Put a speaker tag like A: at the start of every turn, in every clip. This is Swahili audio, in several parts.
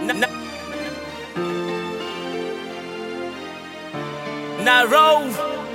A: na, na roll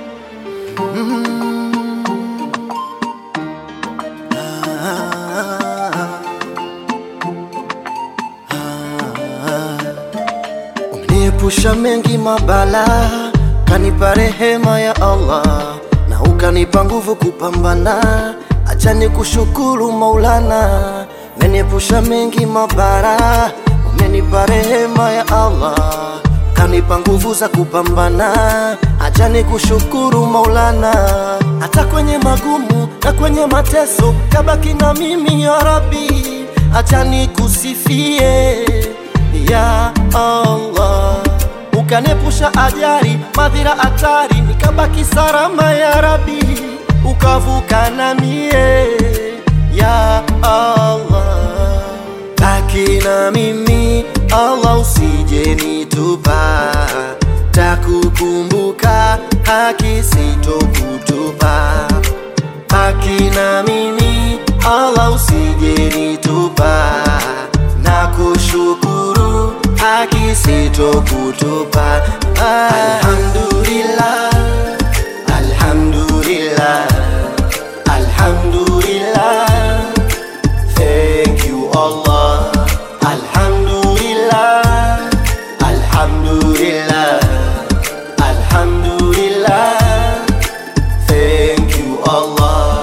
B: Umeniepusha mengi mabala, kanipa rehema ya Allah na ukanipa nguvu kupambana. Acha nikushukuru Maulana, umeniepusha mengi mabara, umenipa rehema ya Allah kanipa nguvu za kupambana. Acha nikushukuru Maulana, hata kwenye magumu na kwenye mateso kabaki na mimi ya Rabbi, acha nikusifie ya Allah, ukanepusha ajali, madhira, hatari, nikabaki salama ya Rabbi, ukavuka na mie ya Allah, baki na mimi Allah, usije nitupa, takukumbuka haki sitokutupa, baki na mimi Allah, usije nitupa na kushukuru haki sitokutupa. Alhamdulillah, alhamdulillah, alhamdulillah. Thank you Allah. Alhamdulillah, alhamdulillah, alhamdulillah. Thank you Allah.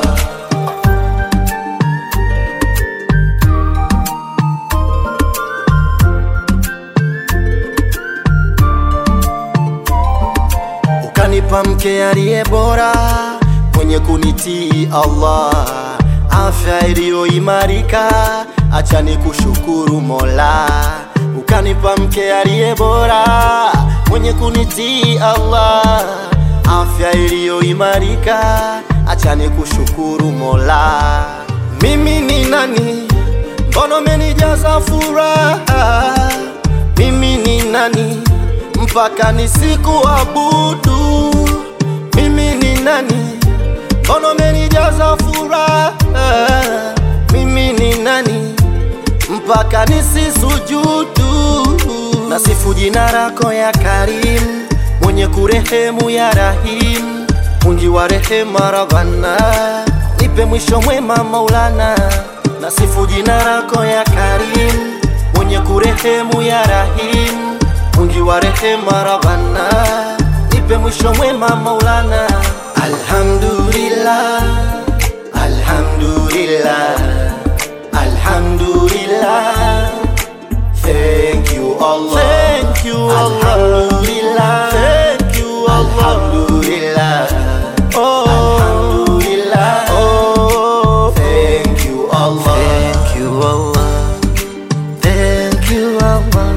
B: ukanipa mke aliye bora mwenye kunitii Allah, afya iliyoimarika, acha nikushukuru Mola. Ukanipa mke aliye bora mwenye kunitii Allah, afya iliyoimarika, acha nikushukuru Mola. Mimi ni nani? Mbona umenijaza furaha? Mimi ni nani? mpaka nisikuabudu. Mimi ni nani? Mbona umenijaza furaha? Mimi ni nani? mpaka nisisujudu. Nasifu jina lako ya Karim, mwenye kurehemu ya Rahim, mwingi wa rehema Rabbana, nipe mwisho mwema Maulana. Nasifu jina lako ya Karim, mwenye kurehemu ya Rahim mwingi wa rehema Rabbana, nipe mwisho mwema Maulana. Alhamdulillah, alhamdulillah, alhamdulillah. Thank you Allah, thank you Allah, alhamdulillah, thank you Allah, alhamdulillah, oh, alhamdulillah, oh, thank you Allah, thank you Allah, thank you Allah.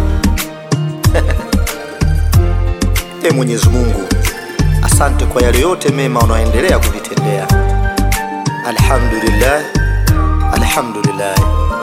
B: E Mwenyezi Mungu, asante kwa yale yote mema unaoendelea kuvitendea. Alhamdulillah, alhamdulillah.